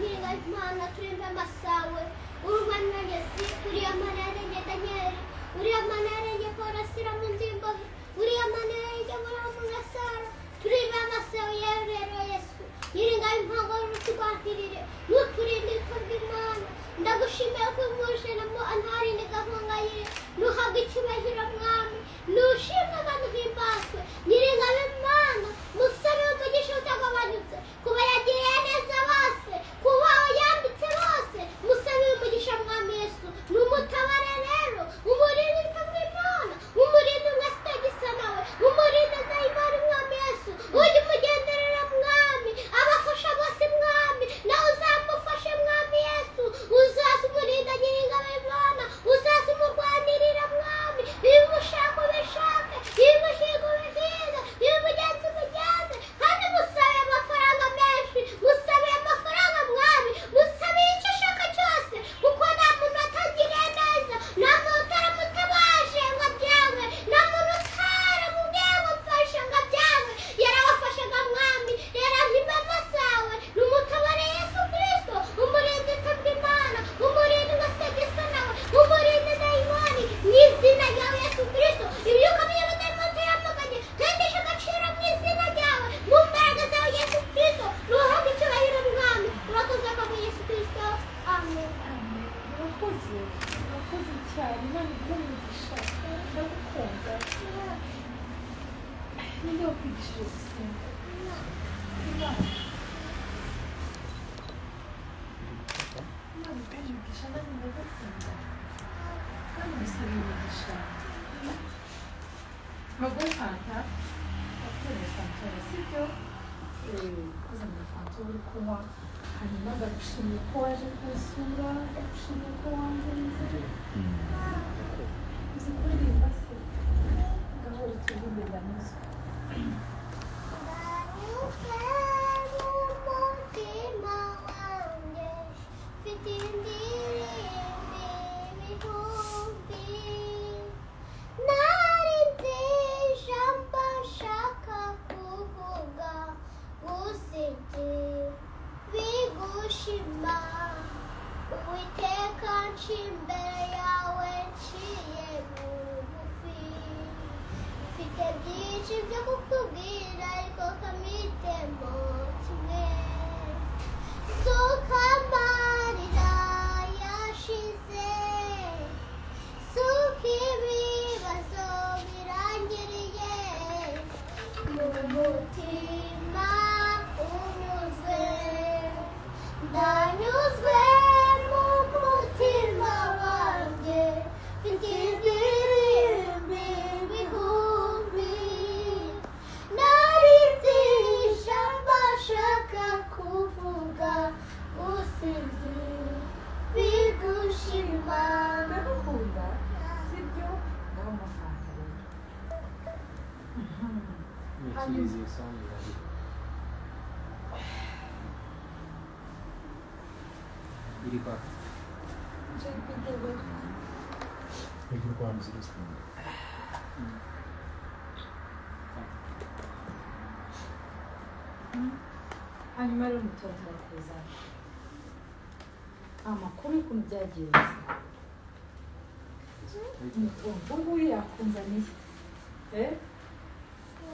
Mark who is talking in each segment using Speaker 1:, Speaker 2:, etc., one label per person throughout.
Speaker 1: turimo amasawe urwa naresi uriya manarenge danyeri uriya manarenge porasira mu nzimbohe uriya manarenge muramurasara turimo amasawe yewe rero yesu yiringa impango y'urutugwanirire nuturinde ikorwa imana ndagushimiye ko umwujenamo antarinde gahungayire nuhaga icyubahiro mwami nushimwe abantu himbazwe yiringa imana musabe umugisha utagabanutse kuba yagiriye neza bose kuba yambitse bose musabe umugisha mwami yesu numutabare rero umurinde ikorwa imana umurinde umwasitagisa nawe umurinde dayimari mwami yesu ujye umugenderera mwami abafasha bose mwami nawe uzamufashe mwami yesu uzaze umurinda nyiringabo imana uzaze umurwanirira mwami ibimushaka ubishake ibimuhiga ubihiga ibimugenza umugenze kandi musabe amafaranga menshi musabe amafaranga mwami musabe icyo ushaka cyose kuko nta muntu watangiriye neza nta muntu utaramutabaje ngo abyangwe nta muntu utaramubwiye ngo mfashe ngo abyangwe yarabafashaga mwami yarahimba amasawe ni umutabare yesu kirisito umurinzi utabwa imana umurinzi ugategesa nawe umurinzi dayimoni mu izina ryawe yesu kirisito ibyuka by'abadayimoni tuyamaganye twendesha agaciro mu izina ryawe mu mbaraga zawe yesu kirisito ruhabwe icyubahiro mwami urakoze mu yesu kirisito amen
Speaker 2: urakoze urakoze cyane imana iguhe umugisha ndagukunda ninde wakwigishije gusenga imana imana iguhe umugisha nanjye ndagukunda kandi musabe umugisha bagore fanta wakuye fanta sibyo koza muri fanta uri kunywa hanyuma bagushimiye ko waje kunsura bagushimiye ko wanze inzira uzi kuririmba se gahoro turirimbe ndanyuzwe
Speaker 1: Uwiteka nshimbereye yawe nciye mu bufi mfite byinshi byo kukubwira ariko kamitemo kimwe suka amarira yashize suka ibibazo birangiriye mu mutima unyuzwe ndanyuzwe mu mutima wanjye mfite indirimbi bihumbi narizisha mbashaka kuvuga usibye bigushima
Speaker 2: ndagukunda sibyo ndabona amafaranga rero Mhm.
Speaker 3: Utilise les sons, il va Il est pas.
Speaker 2: J'ai une petite dégoûte. hanyuma rero mutondera kuza amakuru y'ukuntu byagenze umutungo ubu yakunzaniye Eh?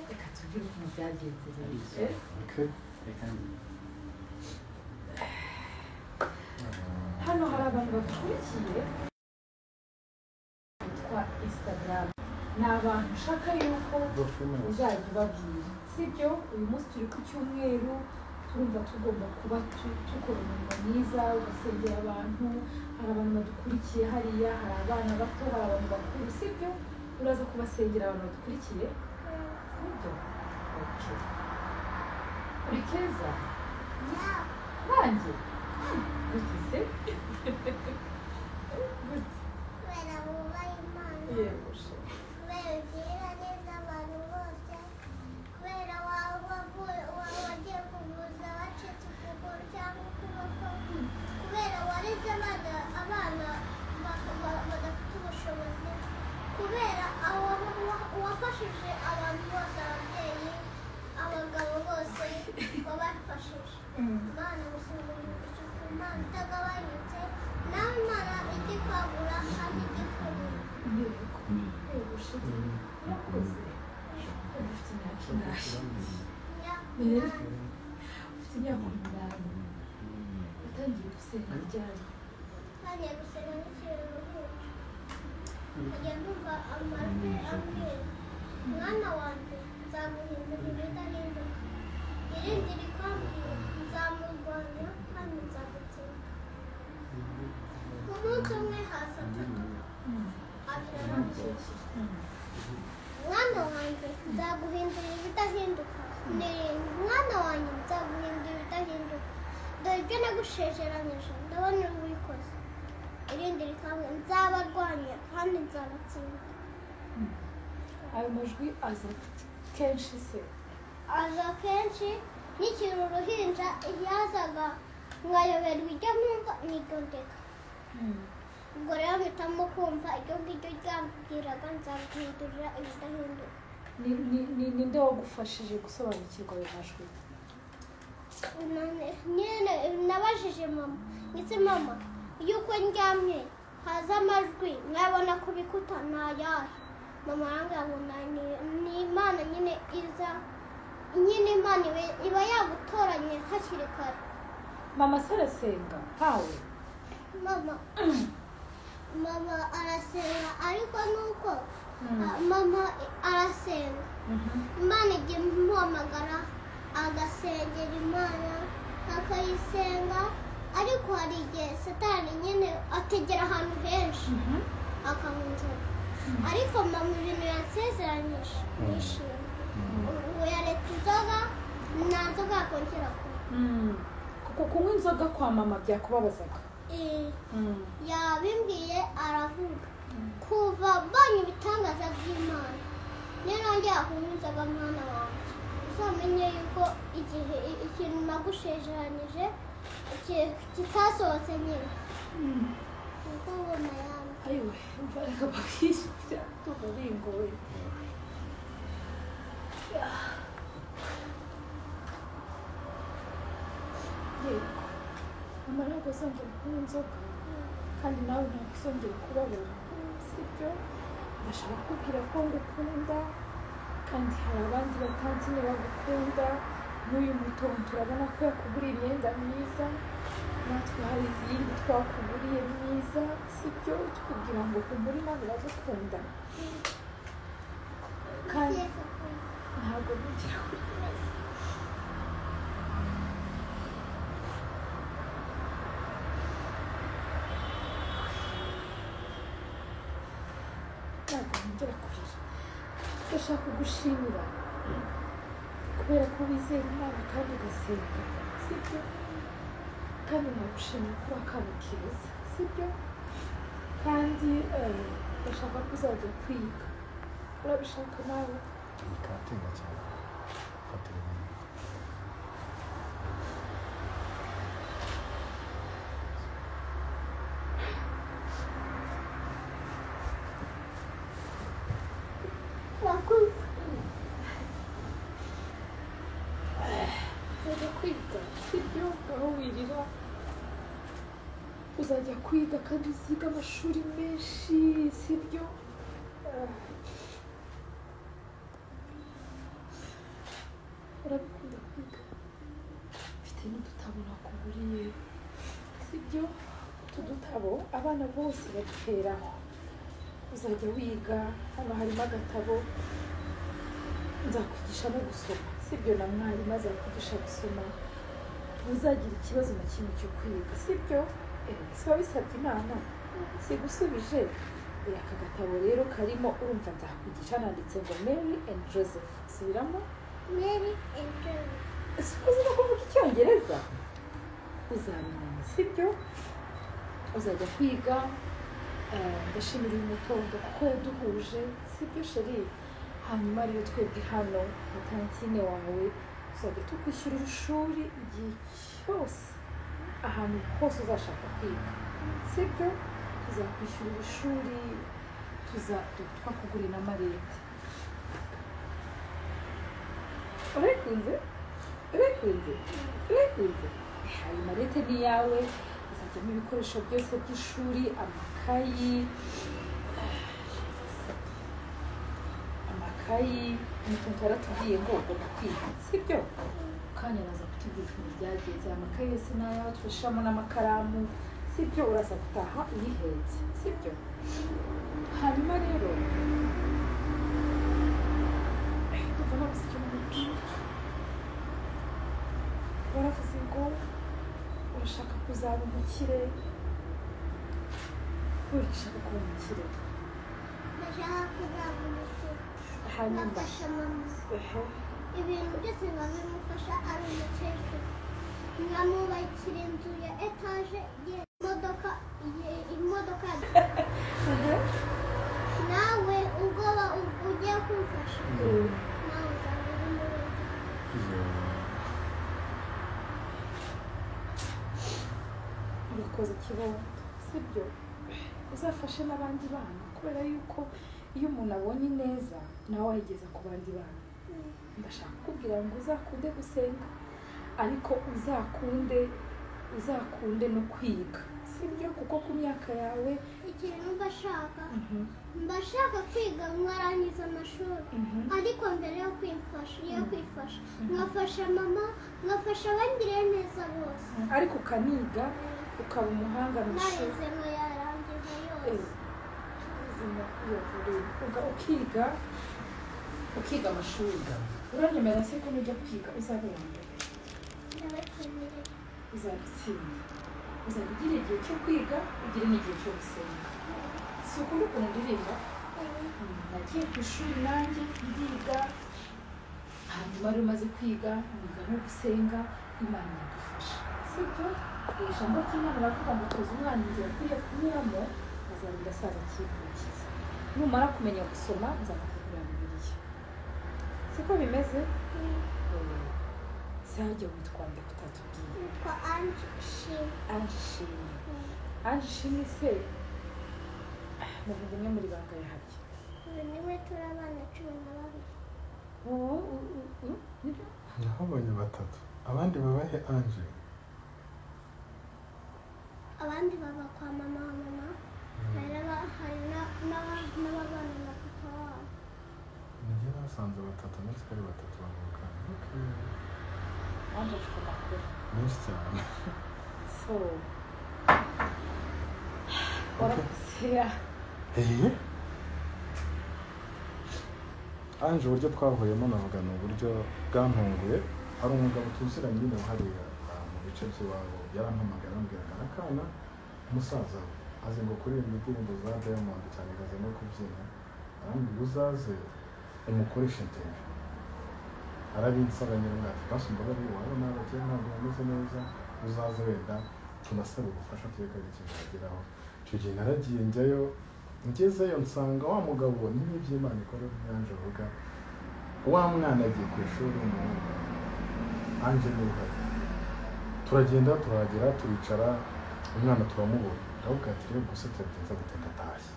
Speaker 2: reka tubwire ukuntu byagenze rero Eh? hano hari abantu bakurikiye bitwa instagram ni abantu ushaka yuko uzajya ubabwira sibyo uyu munsi turi ku cyumweru turumva tugomba kuba tu- dukora umurimo mwiza ugasengera abantu hari abantu badukurikiye hariya hari abana bato hari abantu bakuru sibyo uraza kubasengera abantu badukurikiye sibyo Okay. uri keza banjye gutise
Speaker 1: kubera wubaha imana
Speaker 2: yego shema
Speaker 1: kubera ugirira neza abantu bose kubera waba wavuye waba wagiye kuvuza abacitse ukuguru cyangwa ukuboko kubera wareze abana abana baka- ba- badafite ubushobozi kubera abo wa- wafashije abantu bose ababyeyi abagabo bose wabafashije imana musuzumishije ku imana itagabanyutse nawe imana ijye kwagura kandi ijye ifunga
Speaker 2: inteko ubushiti murakoze dufite imyaka ingahe
Speaker 1: imyaka
Speaker 2: Mbere- dufite imyaka umunani watangiye gusenga ryari
Speaker 1: ntangiye gusenga n'ikirere uruhushya nkajya ndumva amajwi ambwira mwana wanjye nzamuhindura ibidahinduka irindi rikambwira nzamurwanya kandi nzamutsinda umunsi umwe hasi ataka abiri aramukiza mwana wanjye nzaguhindurira ibidahinduka ndirimba mwana wanjye nzaguhindurira ibidahinduka dore ibyo nagusezeranyije ndabona ubikoze irindi rikambwira nzabarwanya kandi nzabatsinda
Speaker 2: ayo majwi aza kenshi se
Speaker 1: aza kenshi nkikiri uruhinja yazaga nkayoberwa ibyo nkumva nigondeka ubwo rero mpitamo kumva ibyo ngibyo ryambwiraga nzaguhindurira ibidahinduka
Speaker 2: Ni- ni- ni- ninde wagufashije gusobanukirwa ayo majwi
Speaker 1: None- nyine nabajije mama ndetse mama yuko ndyamye haza amajwi nkabona ku bikuta ntayahe mama arambwira ngo na- ni- ni imana nyine iza nyine imana ibe- iba yagutoranye hakiri kare
Speaker 2: mama se arasenga ntawe
Speaker 1: mama mama arasenga ariko nuko ah, mama arasenga imana igiye imuhamagara agasengera imana akayisenga ariko hari igihe satani nyine ategera ahantu henshi akamunsaba ariko mama ibintu yansezeranyije nishimye ubu yaretse inzoga nta nzoga yakongera kunywa
Speaker 2: Mm. kuko kunywa inzoga kwa mama byakubabazaga
Speaker 1: Eh, yabimbwiye aravuga kuva mbonye ibitangaza by'imana niyo nongera kunywa inzoga mwana wanjye uzamenye yuko igihe i- ikintu nagusezeranyije ki- kitasohotse nyine niko ubona yanjye
Speaker 2: ariwe imbaraga bakishyira ndumva bingoye yego mama ntabwo azongera kunywa inzoga kandi nawe ntabwo uzongera kubabara sibyo ndashaka kubwira ko ngukunda kandi hari abandi batanzi ntibagukunda n'uyu mutungo turabona ko yakuguriye imyenda myiza natwe hari iyindi twakuguriye myiza sibyo kugira ngo humure nawe uragukunda kandi
Speaker 1: Yes, of course.
Speaker 2: ntabwo bigira kuri ntabwo nongera kurira ndashaka gushimira kubera ko wizera imana kandi ugasenga sibyo kandi nagushimira kuba kabo keza sibyo kandi eh, ndashaka ko uzajya kwiga urabishaka nawe
Speaker 4: Karatera cyane. Karatera neza.
Speaker 1: Wakuze.
Speaker 2: uzajya kwiga sibyo aho wirira uzajya kwiga kandi uziga amashuri menshi sibyo Ah. urabikunda kwiga mfite n'udutabo nakuguriye sibyo utu dutabo abana bose baduteraho uzajya wiga hano harimo agatabo nzakwigisha no gusoma sibyo na mwarimu azakwigisha gusoma ntuzagira ikibazo na kimwe cyo kwiga sibyo si wabisabye inama sigusubije Eh, aka gatabo rero karimo urumva nzakwigisha nanditse ngo mary and joseph subiramo
Speaker 1: Mary and John.
Speaker 2: ese uzi no kuvuga icyongereza uzabimenya sibyo uzajya kwiga eh, ndashimira uyu mutondo kuko yaduhuje sibyo sheri hanyuma rero twebwe hano na kantine wawe tuzajya tukwishyurira ishuri igihe cyose ahantu hose uzashaka kwiga sibyo tuzakwishyurira ishuri tuza twakugurira n'amarete urabikunze urakunze urakunze ayo marete ni iyawe uzajyamo ibikoresho byose by'ishuri amakayi amakayi umutuntu waratubwiye ngo ugomba kwiga sibyo kanya araza kutubwira ukuntu byagenze amakayi yose ni ayawe tubishiramo n'amakaramu sibyo uraza gutaha uyihetse sibyo hanyuma rero kuva nabuze icyo mubwira waravuze ngo urashaka kuzaba umukire kubera ushaka kuba umukire
Speaker 1: ndashaka kuzaba umukire
Speaker 2: hanyuma
Speaker 1: nafasha mama
Speaker 2: ehe
Speaker 1: ibintu byose biba bimufasha ari umukecuru nkamwubakira inzu ya etaje ye imodoka ye- imodoka
Speaker 2: ehe
Speaker 1: nawe ubwoba ugiye kumfasha
Speaker 2: Mm.
Speaker 1: nawe uzaba uri mu rugo
Speaker 4: iyo
Speaker 2: ubikoze ikibondo sibyo uzafashe n'abandi bana kubera yuko iyo umuntu abonye neza nawe ayigeza ku bandi bana ndashaka kukubwira ngo uzakunde gusenga ariko uzakunde uzakunde no kwiga sibyo kuko ku myaka yawe
Speaker 1: ikintu mba ashaka
Speaker 2: Mhm,
Speaker 1: mba ashaka kwiga mwarangiza amashuri
Speaker 2: mhm.
Speaker 1: ariko mbere yo kwifasha yo kwifasha nkafasha mama nkafasha abangiriye neza bose
Speaker 2: ariko ukaniga ukaba umuhanga mu ishuri
Speaker 1: narize ngo yarangiza yose
Speaker 2: ubuzima buravurira. Uga- ukiga ukiga amashuri uranyemera se ko nujya kwiga uzabona
Speaker 1: ndabakeneye
Speaker 2: uzabitsinda uzajya ugira igihe cyo kwiga ugira n'igihe cyo gusenga si ukuri ukuntu ndirimba Mm, nagiye ku ishuri nanjye ndiga hanyuma rero umaze kwiga niga no gusenga imana iradufasha sibyo Iri jambo ry'imana baravuga ngo toza umwana inzira akwiriye kunyuramo azarinda asaza akikurikiza numara kumenya gusoma nzakugurira bibiliya siko bimeze zajya witwa nde kutatubwiye
Speaker 1: yitwa anje shima
Speaker 2: anjishimye anjishimye se muvuga umwe muri banga yahabye
Speaker 1: ubu niwe turi abana cumi na babiri
Speaker 2: wowe u- u- u- nibyo?
Speaker 4: nahabonye batatu abandi babahe anje
Speaker 1: abandi baba kwa mama wa mama hari n'aba- hari na- n'aba- n'ababana na papa wabo
Speaker 4: nijye basanze batatu ndetse ari batatu bavuka
Speaker 2: ange afite amakuru
Speaker 4: menshi cyane
Speaker 2: so warakusera
Speaker 4: eee anje uburyo twahuyemo navuga ni uburyo bwantunguye hari umugabo tuziranye nyine hariya ah, mu bice by'iwabo yarampamagara ambwira ngo arakana umusaza we azi ngo kuririmba indirimbo za diamond cyane ngo azi no kubyina arambwira uzaze umukoreshe interview arabinsaba nyir'umwaka basumbaga ari iwabo n'abakiriya ntabwo bameze neza uzaze wenda tunasabe ubufasha tureka ikintu yageraho icyo gihe naragiye njyayo ngezeyo nsanga wa mugabo niba iby'imana ikora byanje avuga wa mwana agiye ku ishuri w'umuhungu ange ni uhari turagenda turahagera turicara umwana turamubona ndabubwira ati rero gusa turabyenza guteka atashye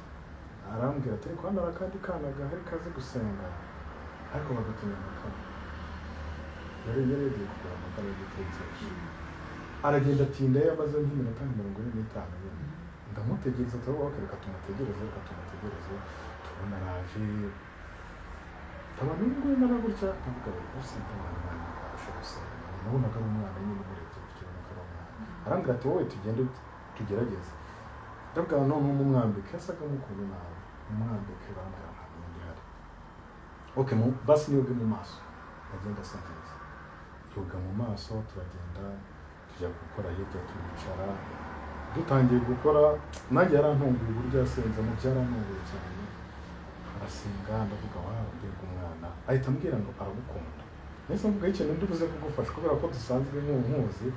Speaker 4: arambwira ati ariko hano hari akandi kana gahari kazi gusenga ariko bagatumye amakara yari yari yagiye kugura amakara y'igitekerezo aragenda atindayo amaze nk'iminota nka mirongo ine n'itanu nyine ndamutegereza turabona ko reka tumutegereze reka tumutegereze tubona araje abantu nguyu nara gutya ndavuga bari gusa ntabwo umwana abasha gusenga nabonaga ari umwana nyine umurebye gutya ubona ko ari umwana arambwira ati wowe tugende tugerageze ndabwira none umwambike yasaga nk'ukuntu nawe umwambike barambwira ntabwo undi uhari okay mu basi niyoge mu maso agenda asa neza yoga mu maso turagenda tujya gukora hirya turicara dutangiye gukora nanjye yarantunguye uburyo yasenzemo byarantunguye cyane arasenga ndavuga wabwirwa umwana ahita ambwira ngo aragukunda nahise mvuga ikintu ndi buze kugufasha kubera ko dusanzwe nk'umuzi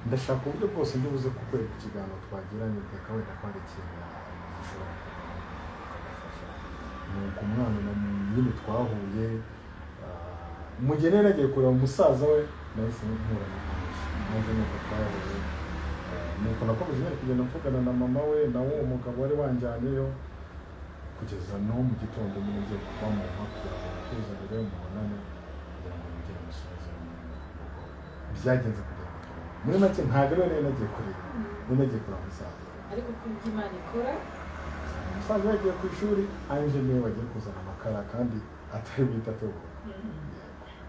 Speaker 4: ndashaka uburyo bwose ndi buze kukwereka ikiganiro twagiranye reka wenda ko hari ikintu gishobora kugufasha nuko umwana na nyine twahuye ah, mu gihe rero agiye kureba umusaza we nahise nkura mu kanwa maze nuko twahuye Ah, nuko nakomeje nyine kugenda mvugana na mama we na wo umugabo wari wanjyaneyo kugeza no mu gitondo nyine ngiye kuba mu mpapuro kuza rero mubonane kugira ngo mugire umusozo mu rugo byagenze kugira ngo tubone muri make ntabwo rero nari nagiye kureba nari nagiye kureba musaza
Speaker 2: ariko ku byo imana ikora
Speaker 4: umusaza yagiye ku ishuri ange niwe wagiye kuzana amakara kandi atari buhita tubona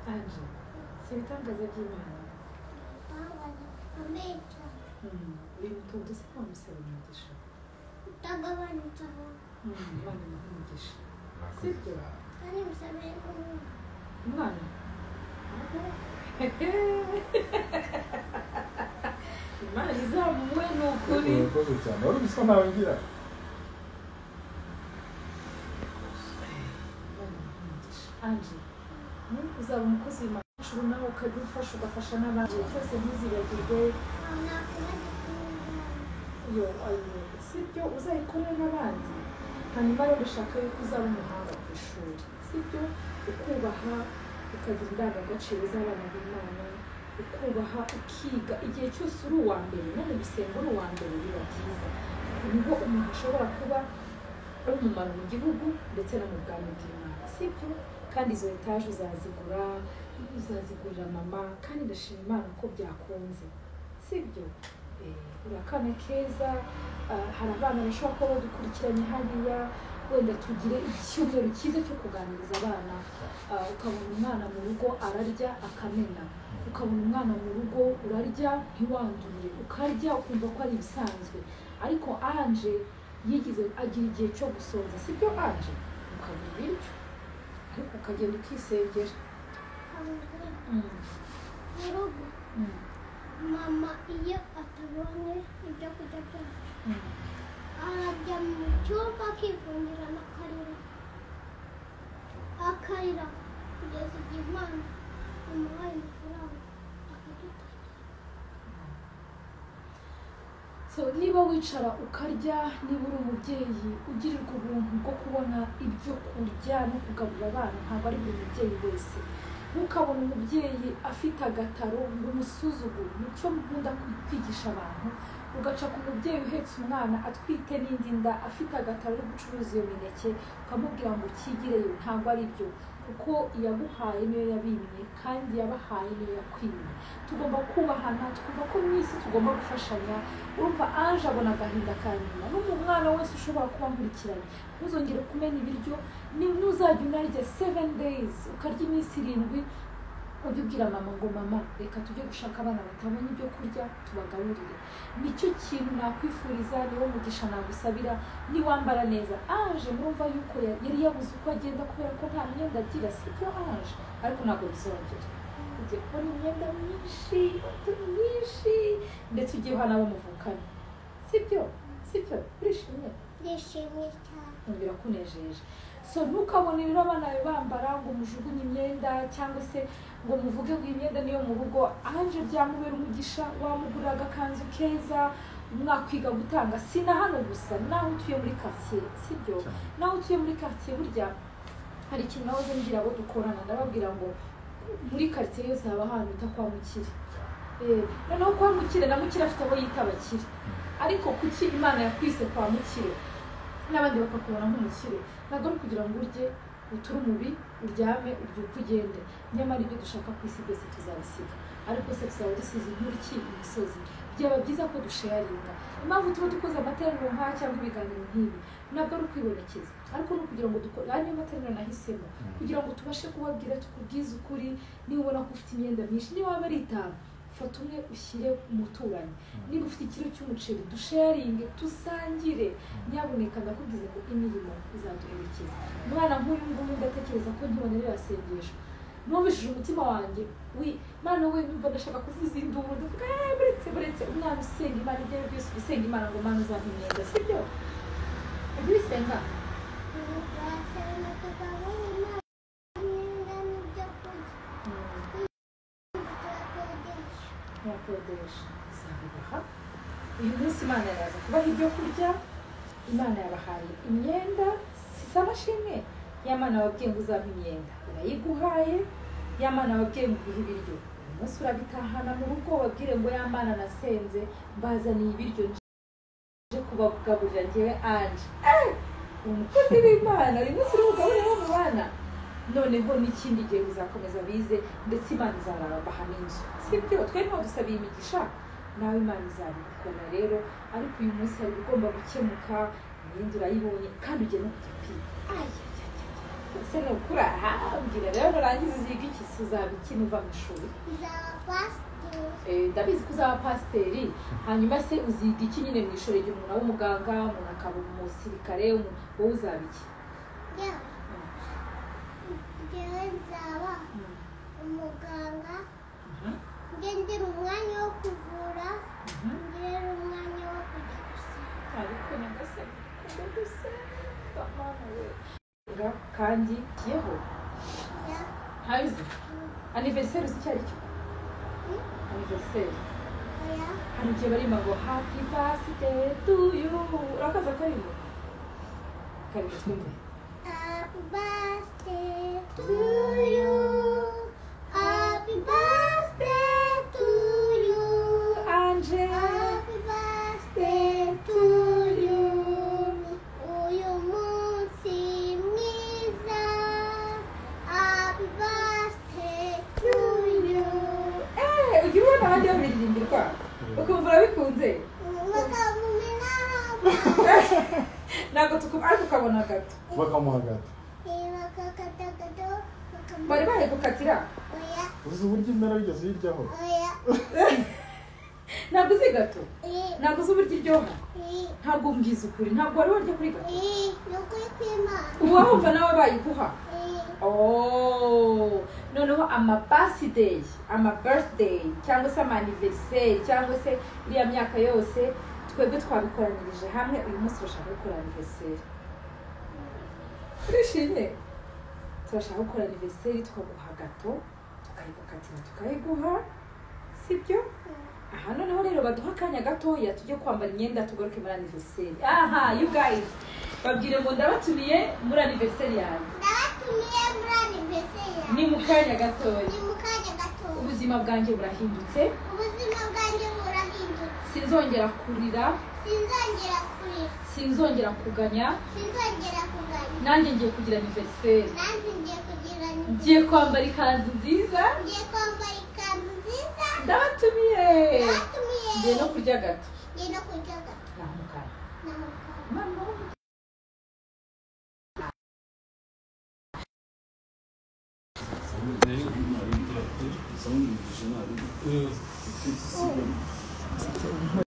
Speaker 2: anje si ibitangaza by'imana
Speaker 1: ameza
Speaker 2: Mm, uyu mutungo se nta musaba umugisha
Speaker 1: utagabanutseho
Speaker 2: Mm, imana imuha umugisha
Speaker 4: Murakoze
Speaker 2: Sibyo?
Speaker 4: cyane.
Speaker 1: kandi musabe umuntu
Speaker 2: umwana imana izamuwe ni ukuri
Speaker 4: murakoze cyane wari uzi ko ntawe ngira
Speaker 2: anje uzaba umukozi w'imashuri nawe ukajya ufasha ugafasha n'abandi igihe cyose ntuzibagirwe
Speaker 1: aho nakwibagirwa umuntu
Speaker 2: iyo ayo si byo uzayikorera n'abandi hanyuma rero bishaka yuko uzaba umuhanga ku ishuri si byo ukubaha ukagira indangagaciro z'abana b'imana ukubaha ukiga igihe cyose uri uwa mbere no mu gusenga uri uwa mbere biba byiza niho umuntu ashobora kuba ari umumaro mu gihugu ndetse no mu bwami bw'imana si byo kandi izo etaje uzazigura uzazigurira mama kandi ndashima imana ko byakunze si byo Eh, uri akana keza ah, hari abana bashobora kuba badukurikiranye hariya wenda tugire icyumweru cyiza cyo kuganiriza abana Ah, ukabona umwana mu rugo ararya akamena ukabona umwana mu rugo urarya ntiwandure ukarya ukumva ko ari ibisanzwe ariko anje yigize agira igihe cyo gusoza si byo anje ukabura ibiryo ariko ukagenda ukisengera
Speaker 1: aho mu rugo mama iyo atabonye ibyo kurya byacu arajya mu cyumba akifungira akarira akarira kugeza igihe imana imuhaye amafaranga akaduta
Speaker 2: so niba wicara ukarya niba uri umubyeyi ugirirwa ubuntu bwo kubona ibyo kurya no kugaburira abana ntabwo ari buri mubyeyi wese ntukabona umubyeyi afite agataro ngo umusuzugure nicyo nkunda kwi- kwigisha abantu ugaca ku mubyeyi uhetse umwana atwite n'indi nda afite agataro ari gucuruza iyo mineke ukamubwira ngo ukigireyo ntabwo ari byo kuko iyaguhaye niyo yabimye kandi yabahaye niyo yakwimye tugomba kubahana twumva ko mu isi tugomba gufashanya urumva ange abona agahinda ka nyina n'umu mwana wese ushobora kuba nkurikiranye ntuzongere kumena ibiryo ni ntuzajya unarya seven days ukarya iminsi irindwi ujye ubwira mama ngo mama reka tujye gushaka abana batabonye ibyo kurya tubagaburire nicyo kintu nakwifuriza niwo mugisha nagusabira niwambara neza ange murumva yuko ya- yari yabuze uko agenda kubera ko nta myenda agira sibyo ange ariko ntabwo bizongera ugiye kubona imyenda myinshi inkweto nyinshi ndetse ugiye uhana abo muvukana sibyo sibyo urishimye
Speaker 1: ndishimye cyane
Speaker 2: kumvira ko unejeje so ntukabone rero abana bawe bambara ngo mujugunye imyenda cyangwa se ngo muvuge ngo iyi myenda niyo mu rugo anje byamubera umugisha wamugurira agakanzu keza mwakwiga gutanga si na hano gusa naho utuye muri karitsiye sibyo nawe utuye muri karitsiye burya hari ikintu nahoze mbwira abo dukorana ndababwira ngo muri karitsiye yose haba ahantu bita kwa mukire Eh, noneho kwa mukire na mukire afite abo yita abakire ariko kuki imana yakwise kwa mukire n'abandi bakakubona nk'umukire ntabwo ari ukugira ngo urye uture umubi uryame ubyuke ugende nyamara ibyo dushaka ku isi byose tuzabisiga ariko se tuzaba dusize inkuriki imisozi byaba byiza ko dusheyaringa impamvu tuba dukoze amateraniro nk'aya cyangwa ibiganiro nk'ibi ntabwo ari ukwibonekeza ariko ni ukugira ngo dukore ariyo materaniro nahisemo kugira ngo tubashe kubabwira tukubwize ukuri niba ubona ko ufite imyenda myinshi niba waba ari itanu fata umwe ushyire umuturanyi niba ufite ikiro cy'umuceri dusharinge dusangire nyabuneka ndakubwiza ngo imirimo izaduherekeza umwana nk'uyu nguyu ndatekereza ko ntibonerera asengesho numvishije umutima wanjye wi mwana we numva ndashaka kuvuza induru ndavuga "Eh, buretse buretse umwana usenga imana ibyo ari byo byose usenga imana ngo mwana uzampa imyenda si byo ujye ubisenga
Speaker 1: turasenga tukabona imana imyenda n'ibyo kurya turakodesha
Speaker 2: ntiyakodesha izabibaha uyu munsi imana yaraza kubaha ibyo kurya imana yabahaye imyenda sisaba shimwe ya mana wabwiye ngo uzampa imyenda urayiguhaye ya mana wabwiye ngo uguhe ibiryo uyu munsi urabitahana mu rugo wabwire ngo ya mana nasenze mbazaniye ibiryo nje kubagaburira ngewe anje Eh! umukozi w'imana uyu munsi uri bugaburire abo mu bana noneho n'ikindi gihe uzakomeza bize ndetse imana izarabaha n'inzu sibyo twe ntabwo dusabiye imigisha nawe imana izabikora rero ariko uyu munsi hari igomba gukemuka imyenda urayibonye kandi ugiye no kujya kwiga ese ni ukuri aha mbwira rero nurangiza uziga iki se uzaba iki nuva mu ishuri
Speaker 1: nzaba pasiteri
Speaker 2: Eh, ndabizi ko uzaba pasiteri hanyuma se uziga iki nyine mu ishuri igihe umuntu aba umuganga umuntu akaba umusirikare umuntu- wowe uzaba iki
Speaker 1: njyewe njyewe nzaba
Speaker 2: Mm.
Speaker 1: umuganga
Speaker 2: Mhm.
Speaker 1: ngendera umwanya wo kuvura
Speaker 2: Mhm.
Speaker 1: ngendera umwanya wo kujya gusenga
Speaker 2: ariko nyagasani ukunda gusenga mana we Nga- kandi yeho ntabizi aniveriseri uzi icyo ari cyo aniveriseri
Speaker 1: oya
Speaker 2: hari igihe barimo ngo hapi pasiteri tu yu urakaza karimbo karimbo twumve
Speaker 1: Happy birthday to you. Happy birthday to you.
Speaker 2: anje
Speaker 1: Happy birthday to you. Uyu munsi mwiza. Happy birthday to you.
Speaker 2: Eh, ujya ubona abajya babiririmba ukumva urabikunze
Speaker 1: Bakamumena hama.
Speaker 2: ntabwo tukumva ariko ukabona gato
Speaker 4: bakamuha gato
Speaker 1: Bakakatakato.
Speaker 2: bari
Speaker 1: Bakamumena.
Speaker 2: bari gukatira
Speaker 1: Oya,
Speaker 4: uzi uburyo imera bigeze hiryaho
Speaker 1: oya.
Speaker 2: ntabwo uzi gato
Speaker 1: Eh,
Speaker 2: ntabwo uzi uburyo iryoha
Speaker 1: eh.
Speaker 2: ntabwo mbwiza ukuri ntabwo wari warya kuri gato
Speaker 1: Eh, ni ukuri kw'Imana.
Speaker 2: uba wumva nawe bayiguha
Speaker 1: Eh,
Speaker 2: Oh, noneho amabasideyi amabirithideyi cyangwa se amaniveriseri cyangwa se iriya myaka yose twebwe twabikoranyirije hamwe uyu munsi turashaka gukora aniveriseri turishimye turashaka gukora aniveriseri tukaguha gato tukayigukatira tukayiguha sibyo aha noneho rero baduha akanya gatoya tujye kwambara imyenda tugaruke muri aniveriseri aha you guys babwire ngo ndabatumiye muri aniveriseri yanjye
Speaker 1: ndabatumiye muri anniversary
Speaker 2: ni
Speaker 1: yawe.
Speaker 2: mu kanya gatoya
Speaker 1: Ni mu kanya gato.
Speaker 2: ubuzima bwanjye burahindutse
Speaker 1: Ubuzima bwanjye burahindutse.
Speaker 2: sinzongera kurira
Speaker 1: Sinzongera kurira.
Speaker 2: sinzongera kuganya
Speaker 1: Sinzongera kuganya.
Speaker 2: nanjye ngiye kugira aniveriseri
Speaker 1: Nanjye ngiye kugira
Speaker 2: ngiye kwambara ikanzu nziza
Speaker 1: Ngiye kwambara ikanzu nziza.
Speaker 2: ndabatumiye
Speaker 1: Ndabatumiye.
Speaker 2: ngiye no kurya gato
Speaker 1: Ngiye no kurya gato.
Speaker 2: namukara
Speaker 1: N'amukara.